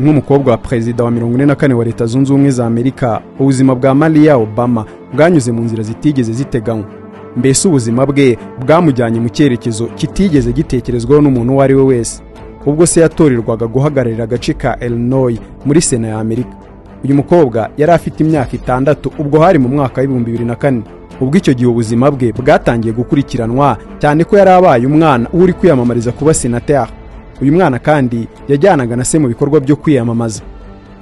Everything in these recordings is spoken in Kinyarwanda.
nk'umukobwa wa perezida wa mirongo ine na kane wa leta zunze ubumwe za amerika ubuzima bwa mariya obama bwanyuze mu nzira zitigeze ziteganywa mbese ubuzima bwe bwamujyanye mu cyerekezo kitigeze gitekerezwaho n'umuntu uwo ari we wese ubwo se yatorerwaga guhagararira agace ka elinoyi muri sena ya amerika uyu mukobwa yari afite imyaka itandatu ubwo hari mu mwaka w'ibihumbi bibiri na kane ubwo icyo gihe ubuzima bwe bwatangiye gukurikiranwa cyane ko yari abaye umwana uri kwiyamamariza kuba senateri uyu mwana kandi yajyanaga na se mu bikorwa byo kwiyamamaza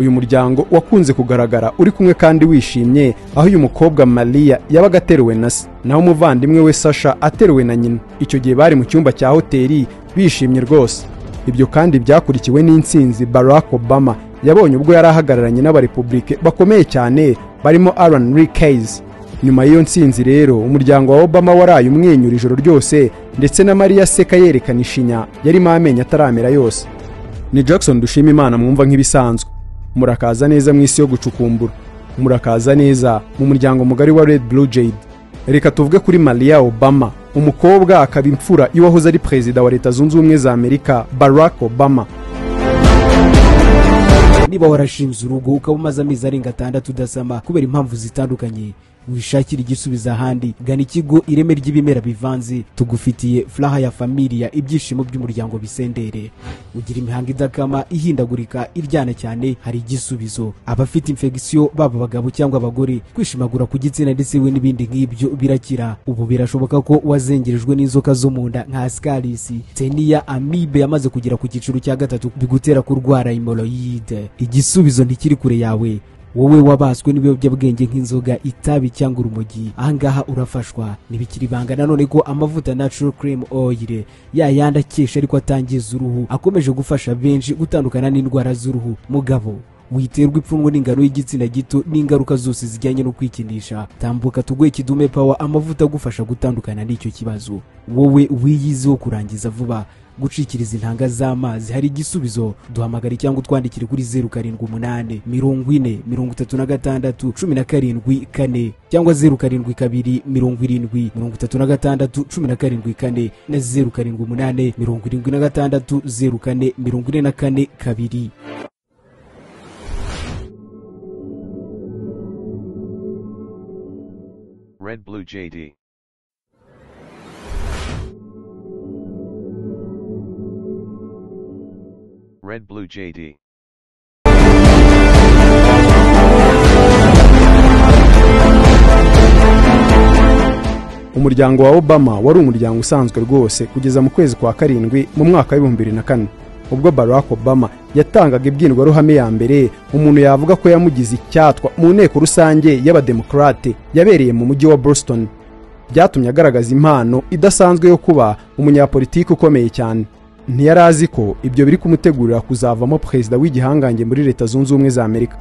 uyu muryango wakunze kugaragara uri kumwe kandi wishimye aho uyu mukobwa mariya yabaga ateruwe na se naho umuvandimwe we sasha ateruwe na nyina icyo gihe bari mu cyumba cya hoteli bishimye rwose ibyo kandi byakurikiwe n'insinzi barack obama yabonye ubwo yari ahagararanye n'abarepubulike bakomeye cyane barimo alan rikeyes nyuma y'iyo nsinzi rero umuryango wa obama waraye umwenyura ijoro ryose ndetse na mariya aseka yerekana ishinya yarimo amenyo ataramera yose ni jackson dushima imana mwumva nk'ibisanzwe murakaza neza mu isi yo gucukumbura murakaza neza mu muryango mugari wa red blue jade reka tuvuge kuri mariya obama umukobwa akaba imfura y'uwahoze ari perezida wa leta zunze ubumwe za amerika barack obama niba warashinze urugo ukaba umaze amezi arenga atandatu udasama kubera impamvu zitandukanye wishakira igisubizo ahandi gana ikigo ireme ry'ibimera bivanze tugufitiye furaha ya familiya ibyishimo by'umuryango bisendere ugira imihanga idakama ihindagurika iryana cyane hari igisubizo abafite infegisiyo baba abagabo cyangwa abagore kwishimagura ku gitsina ndetse we n'ibindi nk'ibyo birakira ubu birashoboka ko wazengerejwe n'inzoka zo mu nda nka sikarisi teniya amibe yamaze kugera ku cyiciro cya gatatu bigutera kurwara imoroyide igisubizo ntikiri kure yawe wowe wabaswe n'ibiyobyabwenge nk'inzoga itabi cyangwa urumogi ahangaha urafashwa ntibikiri ibanga nanone ko amavuta natural cream oil ya yandi akesha ariko atangiza uruhu akomeje gufasha benshi gutandukana n'indwara z'uruhu mugabo witerwa ipfunwe n'ingano y'igitsina gito n'ingaruka zose zijyanye no kwikinisha tambuka tuguhe kidume pawa amavuta agufasha gutandukana n'icyo kibazo wowe wiyizeho kurangiza vuba gucikiriza intanga z'amazi hari igisubizo duhamagare cyangwa utwandikire kuri zeru karindwi umunani mirongo ine mirongo itatu na gatandatu cumi na karindwi kane cyangwa zeru karindwi kabiri mirongo irindwi mirongo itatu na gatandatu cumi na karindwi kane na zeru karindwi umunani mirongo irindwi na gatandatu zeru kane mirongo ine na kane kabiri Red Blue JD. Red Blue JD. umuryango wa obama wari umuryango usanzwe rwose kugeza mu kwezi kwa karindwi mu mwaka w'ibihumbi bibiri na kane ubwo barack obama yatangaga imbwirwaruhame ya mbere umuntu yavuga ko yamugize icyatwa mu nteko rusange y'abademokarate yabereye mu mujyi wa boston byatumye agaragaza impano idasanzwe yo kuba umunyapolitiki ukomeye cyane ntiyari azi ko ibyo biri kumutegurira kuzavamo perezida w'igihangange muri leta zunze ubumwe za amerika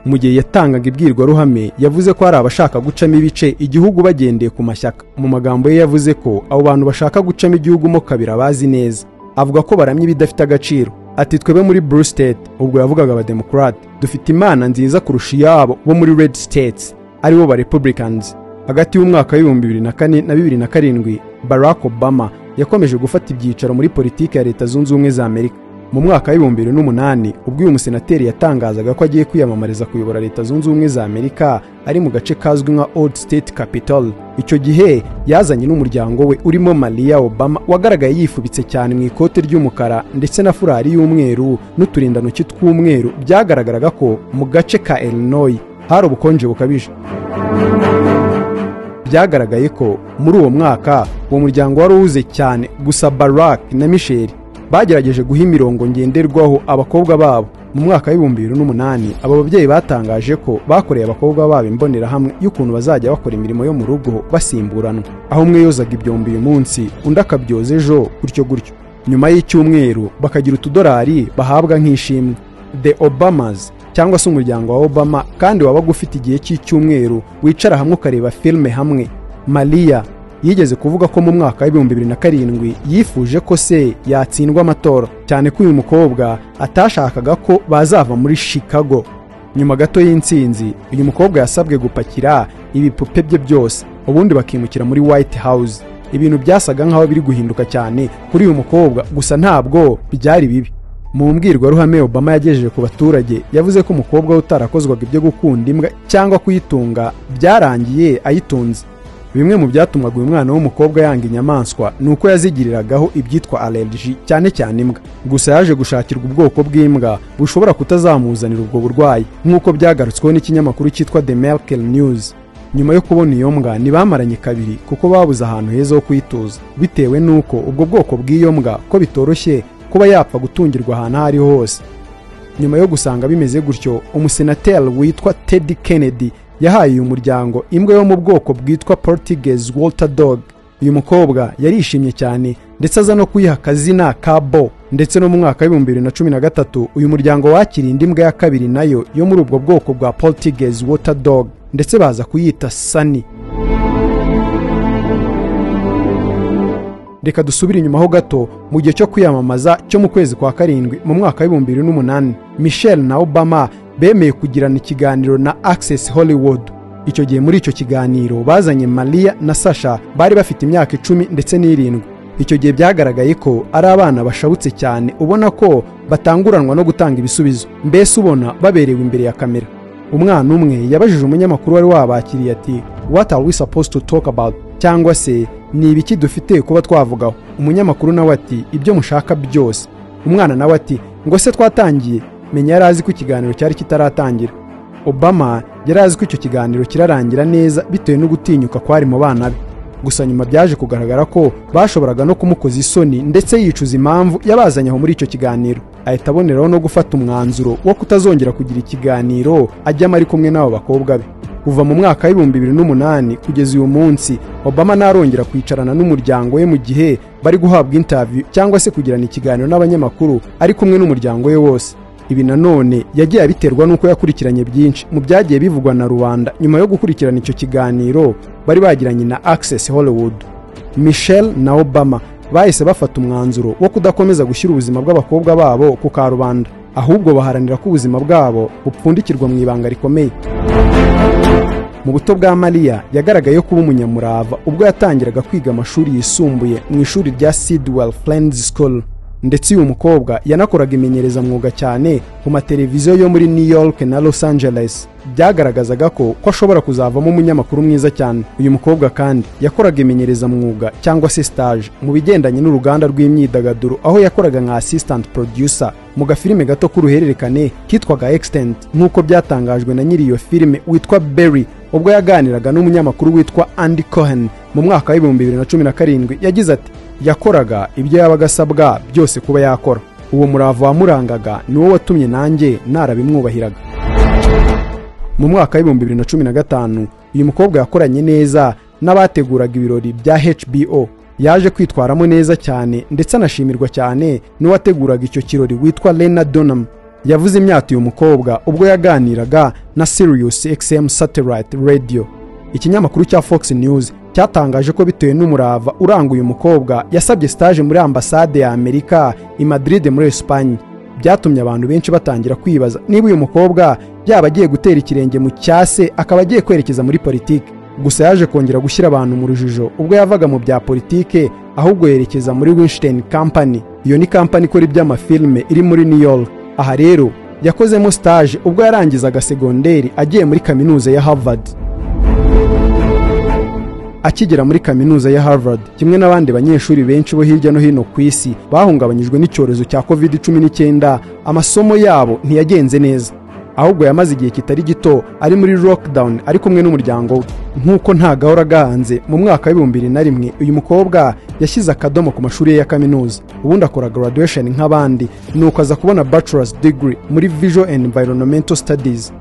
mu gihe yatangaga imbwirwaruhame yavuze ko hari abashaka gucamo ibice igihugu bagendeye ku mashyaka mu magambo ye yavuze ko abo bantu bashaka gucamo igihugu mo kabiri abazi neza avuga ko baramye ibidafite agaciro ati twebe muri blue state ubwo yavugaga abademokarate dufite imana nziza kurusha iyabo bo muri red states aribo ba republicans hagati y'umwaka w'ibihumbi bibiri na kane na bibiri na karindwi barack obama yakomeje gufata ibyicaro muri politiki ya leta zunze ubumwe za amerika mu mwaka w'ibihumbi bibiri n'umunani ubwo uyu musenateri yatangazaga ko agiye kwiyamamariza kuyobora leta zunze ubumwe za amerika ari mu gace kazwi nka old state capital icyo gihe yazanye n'umuryango we urimo mariya obama wagaragaye yifubitse cyane mu ikote ry'umukara ndetse na furari y'umweru n'uturindantoki tw'umweru byagaragaraga ko mu gace ka illinois hari ubukonje bukabije byagaragaye ko muri uwo mwaka uwo muryango wari uwuze cyane gusa barack na misheli bagerageje guha imirongo ngenderwaho abakobwa babo mu mwaka w'ibihumbi bibiri n'umunani aba babyeyi batangaje ko bakoreye abakobwa babo imbonerahamwe y'ukuntu bazajya bakora imirimo yo mu rugo basimburanwa aho umwe yozaga ibyombo uyu munsi undi akabyoza ejo gutyo gutyo nyuma y'icyumweru bakagira utudorari bahabwa nk'ishimwe the obamas cyangwa se umuryango wa obama kandi wabaga ufite igihe cy'icyumweru wicara hamwe ukareba filime hamwe mariya yigeze kuvuga ko mu mwaka w'ibihumbi bibiri na karindwi yifuje ko se yatsindwa amatora cyane ko uyu mukobwa atashakaga ko bazava muri chicago nyuma gato y'insinzi uyu mukobwa yasabwe gupakira ibipupe bye byose ubundi bakimukira muri white house ibintu byasaga nk'aho biri guhinduka cyane kuri uyu mukobwa gusa ntabwo byari bibi mu mbwirwaruhame obama yagejeje ku baturage yavuze ko umukobwa we utarakozwaga ibyo gukunda imbwa cyangwa kuyitunga byarangiye ayitunze bimwe mu byatumwaga uyu mwana w'umukobwa yanga inyamaswa ni uko yazigiriragaho ibyitwa allergy cyane cyane imbwa gusa yaje gushakirwa ubwoko bw'imbwa bushobora kutazamuzanira ubwo burwayi nk'uko byagarutsweho n'ikinyamakuru cyitwa the merkel news nyuma yo kubona iyo mbwa ntibamaranye kabiri kuko babuze ahantu heza ho kuyituza bitewe n'uko ubwo bwoko bw'iyo mbwa ko bitoroshye kuba yapfa gutungirwa ahantu aho ariho hose nyuma yo gusanga bimeze gutyo umusenateri witwa ted kennedy yahaye uyu muryango imbwa yo mu bwoko bwitwa portuguese walter dog uyu mukobwa yarishimye cyane ndetse aza no kuyiha akazina ka bo ndetse no mu mwaka w'ibihumbi bibiri na cumi na gatatu uyu muryango wakiriye indi mbwa ya kabiri nayo yo muri ubwo bwoko bwa portuguese water dog ndetse baza kuyita sani reka dusubire inyuma ho gato mu gihe cyo kwiyamamaza cyo mu kwezi kwa karindwi mu mwaka w'ibihumbi bibiri n'umunani michel na obama bemeye kugirana ikiganiro na access hollywood icyo gihe muri icyo kiganiro bazanye maria na sasha bari bafite imyaka icumi ndetse n'irindwi icyo gihe byagaragaye ko ari abana bashabutse cyane ubona ko batanguranwa no gutanga ibisubizo mbese ubona baberewe imbere ya kamera umwana umwe yabajije umunyamakuru wari wabakiriye ati what are we supposed to talk about cyangwa se ni ibiki dufite kuba twavugaho umunyamakuru nawe ati ibyo mushaka byose umwana nawe ati ngo se twatangiye menya yari azi ko ikiganiro cyari kitaratangira obama yari azi ko icyo kiganiro kirarangira neza bitewe no gutinyuka kwari mu bana be gusa nyuma byaje kugaragara ko bashoboraga no kumukoza isoni ndetse yicuza impamvu yabazanye aho muri icyo kiganiro ahita aboneraho no gufata umwanzuro wo kutazongera kugira ikiganiro ajyamo ari kumwe n'abo bakobwa be kuva mu mwaka w'ibihumbi bibiri n'umunani kugeza uyu munsi obama ntarongera kwicarana n'umuryango we mu gihe bari guhabwa interview cyangwa se kugirana ikiganiro n'abanyamakuru ari kumwe n'umuryango we wose ibi nanone yagiye abiterwa n'uko yakurikiranye byinshi mu byagiye bivugwa na rubanda nyuma yo gukurikirana icyo kiganiro bari bagiranye na access hollywood michel na obama bahise bafata umwanzuro wo kudakomeza gushyira ubuzima bw'abakobwa babo ku karubanda ahubwo baharanira ko ubuzima bwabo bupfundikirwa mu ibanga rikomeye mu buto bwa mariya yagaragaye kuba umunyamurava ubwo yatangiraga kwiga amashuri yisumbuye mu ishuri rya sidwell friends school ndetse uyu mukobwa yanakoraga imenyereza mwuga cyane ku mateleviziyo yo muri new york na los angeles byagaragazaga ko ko ashobora kuzavamo umunyamakuru mwiza cyane uyu mukobwa kandi yakoraga imenyereza mwuga cyangwa se stage mu bigendanye n'uruganda rw'imyidagaduro aho yakoraga nka assistant producer mu gafilime gato k'uruhererekane kitwaga extent nk'uko byatangajwe na nyiri iyo filime witwa berry ubwo yaganiraga n'umunyamakuru witwa andy cohen mu mwaka w'ibihumbi bibiri na cumi na karindwi yagize ati yakoraga ibyo yabaga asabwa byose kuba yakora uwo murava wamurangaga niwo watumye nanjye narabimwubahiraga mu mwaka w'ibihumbi bibiri na cumi na gatanu uyu mukobwa yakoranye neza n'abateguraga ibirori bya hbo yaje kwitwaramo neza cyane ndetse anashimirwa cyane n'uwateguraga icyo kirori witwa lena donham yavuze imyato uyu mukobwa ubwo yaganiraga na sirius xm satellite radio ikinyamakuru cya fox news cyatangaje ko bitewe n'umurava uranga uyu mukobwa yasabye stage muri ambasade ya amerika i madrid muri esipanye byatumye abantu benshi batangira kwibaza niba uyu mukobwa yaba agiye gutera ikirenge mu cyase akaba agiye kwerekeza muri politiki gusa yaje kongera gushyira abantu mu rujijo ubwo yavaga mu bya politiki ahubwo yerekeza muri winstein company iyo ni company ikora iby'amafilime iri muri new york aha rero yakozemo stage ubwo yarangizaga segonderi agiye muri kaminuza ya harvard akigera muri kaminuza ya Harvard kimwe n'abandi banyeshuri benshi bo hirya no hino ku isi bahungabanyijwe n'icyorezo cya covid cumi n'icyenda amasomo yabo ntiyagenze neza ahubwo yamaze igihe kitari gito ari muri lockdown ari kumwe n'umuryango we nk'uko nta gahora gahanze mu mwaka w'ibihumbi bibiri na rimwe uyu mukobwa yashyize akadomo ku mashuri ye ya kaminuza ubundi akora graduation nk'abandi nuko aza kubona bachelor's degree muri visual and environmental studies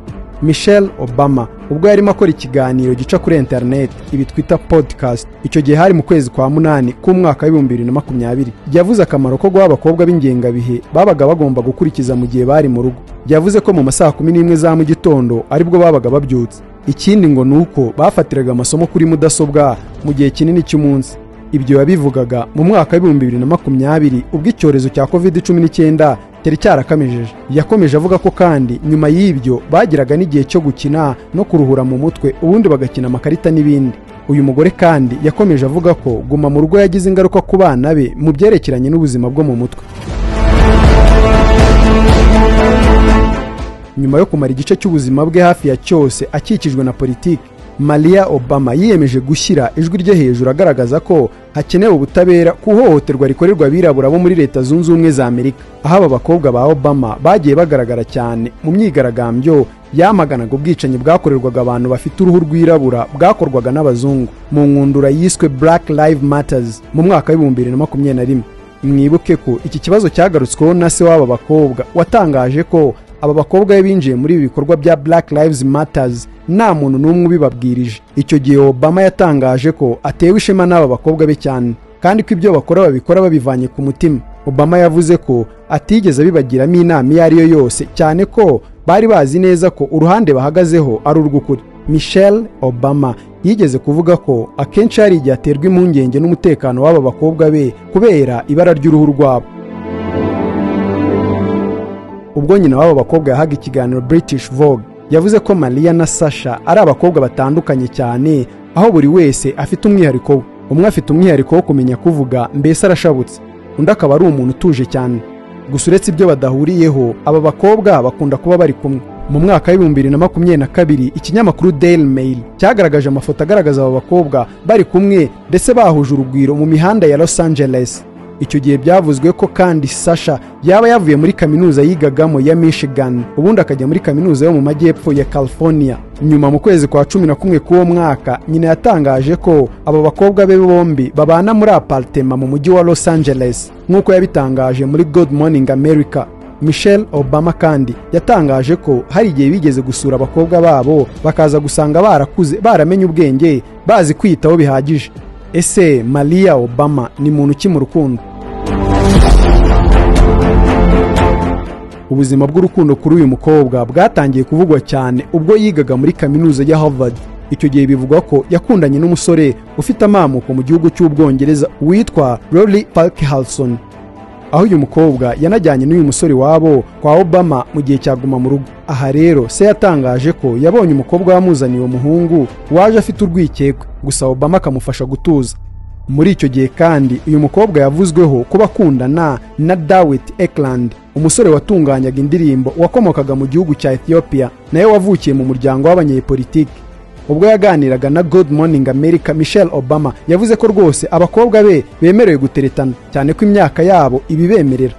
michelle obama ubwo yarimo akora ikiganiro gica kuri interineti ibi twita podcast icyo gihe hari mu kwezi kwa munani k'umwaka w'ibihumbi bibiri na makumyabiri yavuze akamaro ko guha abakobwa b'ingengabihe babaga bagomba gukurikiza mu gihe bari mu rugo yavuze ko mu masaha kumi n'imwe za mu gitondo aribwo babaga babyutse ikindi ngo ni uko bafatiraga amasomo kuri mudasobwa mu gihe kinini cy'umunsi ibyo yabivugaga mu mwaka w'ibihumbi bibiri na makumyabiri ubwo icyorezo cya covid cumi n'icyenda cyari cyarakamijeje yakomeje avuga ko kandi nyuma y'ibyo bagiraga n'igihe cyo gukina no kuruhura mu mutwe ubundi bagakina amakarita n'ibindi uyu mugore kandi yakomeje avuga ko guma mu rugo yagize ingaruka ku bana be mu byerekeranye n'ubuzima bwo mu mutwe nyuma yo kumara igice cy'ubuzima bwe hafi ya cyose akikijwe na politiki maria obama yiyemeje gushyira ijwi rye hejuru agaragaza ko hakenewe ubutabera ku ihohoterwa rikorerwa abirabura bo muri leta zunze ubumwe za amerika aho aba bakobwa ba obama bagiye bagaragara cyane mu myigaragambyo yamaganaga ubwicanyi bwakorerwaga abantu bafite uruhu rwirabura bwakorwaga n'abazungu mu nkundura yiswe black live matters mu mwaka w'ibihumbi bibiri na makumyabiri na rimwe mwibuke ko iki kibazo cyagarutsweho na se w'aba bakobwa watangaje ko aba bakobwa be binjiye muri ibi bikorwa bya black lives matters nta muntu n'umwe ubibabwirije icyo gihe obama yatangaje ko atewe ishema n'aba bakobwa be cyane kandi ko ibyo bakora babikora babivanye ku mutima obama yavuze ko atigeze abibagiramo inama iyo ari yo yose cyane ko bari bazi neza ko uruhande bahagazeho ari urw'ukuri michelle obama yigeze kuvuga ko akenshi hari igihe aterwa impungenge n'umutekano w'aba bakobwa be kubera ibara ry'uruhu rwabo ubwo nyina w'aba bakobwa yahaga ikiganiro british vogue yavuze ko maria na sasha ari abakobwa batandukanye cyane aho buri wese afite umwihariko we umwe afite umwihariko wo kumenya kuvuga mbese arashabutse undi akaba ari umuntu utuje cyane gusa uretse ibyo badahuriyeho aba bakobwa bakunda kuba bari kumwe mu mwaka w'ibihumbi bibiri na makumyabiri na kabiri ikinyamakuru daily mail cyagaragaje amafoto agaragaza aba bakobwa bari kumwe ndetse bahuje urugwiro mu mihanda ya los angeles icyo gihe byavuzwe ko kandi sasha yaba yavuye muri kaminuza yigagamo ya michigan ubundi akajya muri kaminuza yo mu majyepfo ya california nyuma mu kwezi kwa cumi na kumwe k'uwo mwaka nyina yatangaje ko aba bakobwa be bombi babana muri aparitema mu mujyi wa los angeles nk'uko yabitangaje muri good morning america michelle obama kandi yatangaje ko hari igihe bigeze gusura abakobwa babo bakaza gusanga barakuze baramenye ubwenge bazi kwiyitaho bihagije ese maria obama ni muntu ki mu rukundo ubuzima bw'urukundo kuri uyu mukobwa bwatangiye kuvugwa cyane ubwo yigaga muri kaminuza ya harvard icyo gihe bivugwa ko yakundanye n'umusore ufite amamuko mu gihugu cy'ubwongereza witwa rory parkhalson aho uyu mukobwa yanajyanye n'uyu musore wabo kwa obama mu gihe cyaguma mu rugo aha rero se yatangaje ko yabonye umukobwa wamuzaniye uwo muhungu waje afite urwikekwe gusa obama akamufasha gutuza muri icyo gihe kandi uyu mukobwa yavuzweho kuba akundana na dawit ekland umusore watunganyaga indirimbo wakomokaga mu gihugu cya ethiopia nawe wavukiye mu muryango w'abanyepolitiki ubwo yaganiraga na good morning america michelle obama yavuze ko rwose abakobwa be bemerewe guteretana cyane ko imyaka yabo ibibemerera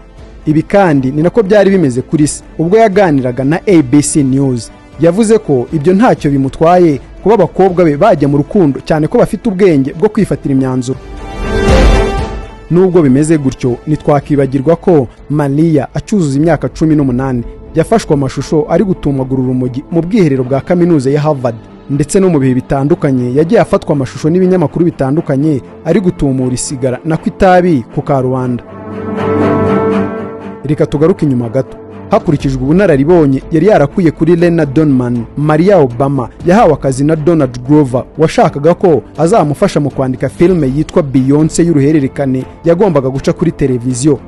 ibi kandi ni nako byari bimeze kuri se ubwo yaganiraga na abc news yavuze ko ibyo ntacyo bimutwaye kuba abakobwa be bajya mu rukundo cyane ko bafite ubwenge bwo kwifatira imyanzuro nubwo bimeze gutyo ntitwakwibagirwa ko maria acyuzuza imyaka cumi n'umunani yafashwe amashusho ari gutumagura urumogi mu bwiherero bwa kaminuza ya harvard ndetse no mu bihe bitandukanye yagiye afatwa amashusho n'ibinyamakuru bitandukanye ari gutumura isigara na ku itabi ku karubanda reka tugaruke inyuma gato hakurikijwe ubunararibonye yari yarakuye kuri lena donman maria obama yahawe akazi na donald grover washakaga ko azamufasha mu kwandika filime yitwa beyonce y'uruhererekane yagombaga guca kuri televiziyo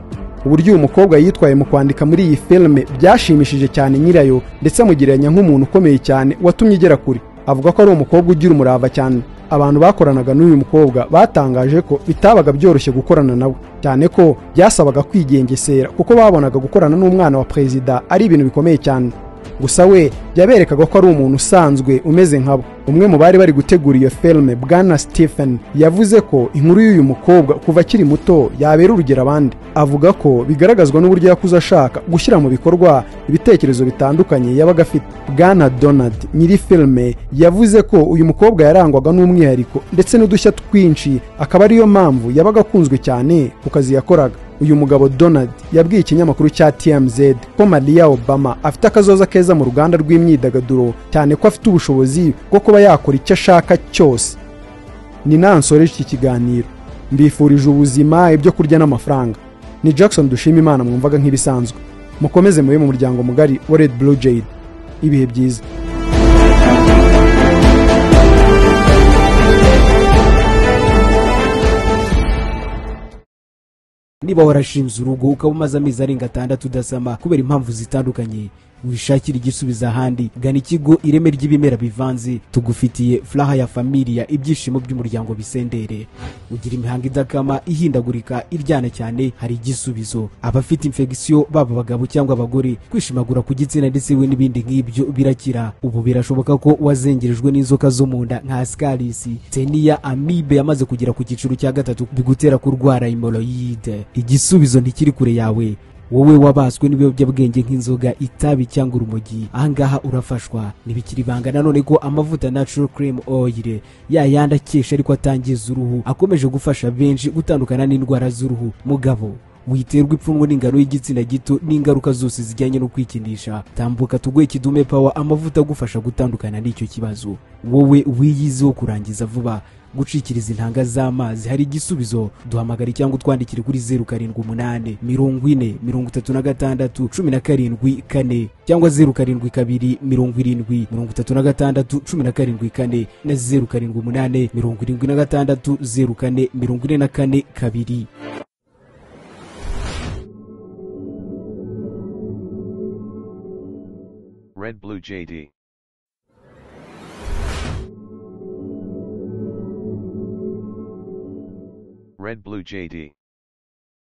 uburyo uyu mukobwa yitwaye mu kwandika muri iyi filime byashimishije cyane nyirayo ndetse amugereranya nk'umuntu ukomeye cyane watumye igera kure avuga ko ari umukobwa ugira umurava cyane abantu bakoranaga n'uyu mukobwa batangaje ko bitabaga byoroshye gukorana nawe cyane ko byasabaga kwigengesera kuko babonaga gukorana n'umwana wa perezida ari ibintu bikomeye cyane gusa we yaberekaga ko ari umuntu usanzwe umeze nkabo umwe mu bari bari gutegura iyo filime bwana stephen yavuze ko inkuru y'uyu mukobwa kuva akiri muto yabera urugero abandi avuga ko bigaragazwa n'uburyo yakuze ashaka gushyira mu bikorwa ibitekerezo bitandukanye yabaga afite bwana donald nyiri filime yavuze ko uyu mukobwa yarangwaga n'umwihariko ndetse n'udushya twinshi akaba ariyo mpamvu yabaga akunzwe cyane ku kazi yakoraga uyu mugabo donald yabwiye ikinyamakuru cya tmz ko maria obama afite akazoza keza mu ruganda rw'imyidagaduro cyane ko afite ubushobozi bwo kuba yakora icyo ashaka cyose ni nansoreje iki kiganiro mbifurije ubuzima ibyo kurya n'amafaranga ni jackson dushima imana mwumvaga nk'ibisanzwe mukomeze mube mu muryango mugari wa red blue jade ibihe byiza niba warashinze urugo ukaba umaze amezi arenga atandatu udasama kubera impamvu zitandukanye wishakire igisubizo ahandi gana ikigo ireme ry'ibimera bivanze tugufitiye furaha ya familiya ibyishimo by'umuryango bisendere ugira imihanga idakama ihindagurika iryana cyane hari igisubizo abafite infegisiyo baba abagabo cyangwa abagore kwishimagura ku gitsina ndetse we n'ibindi nk'ibyo birakira ubu birashoboka ko wazengerejwe n'inzoka zo mu nda nka sikarisi teniya amibe yamaze kugera ku cyiciro cya gatatu bigutera kurwara hemoroyide igisubizo ntikiri kure yawe wowe wabaswe n'ibiyobyabwenge nk'inzoga itabi cyangwa urumogi ahangaha urafashwa ntibikiri ibanga nanone ko amavuta natural cream oil ya yandi akesha ariko atangiza uruhu akomeje gufasha benshi gutandukana n'indwara z'uruhu mugabo witerwa ipfunwe n'ingano y'igitsina gito n'ingaruka zose zijyanye no kwikinisha tambuka tuguhe kidume pawa amavuta agufasha gutandukana n'icyo kibazo wowe wiyizeho kurangiza vuba gucikiriza intanga z'amazi hari igisubizo duhamagare cyangwa utwandikire kuri zeru karindwi umunani mirongo ine mirongo itatu na gatandatu cumi na karindwi kane cyangwa zeru karindwi kabiri mirongo irindwi mirongo itatu na gatandatu cumi na karindwi kane na zeru karindwi umunani mirongo irindwi na gatandatu zeru kane mirongo ine na kane kabiri Red Blue JD. Red Blue JD.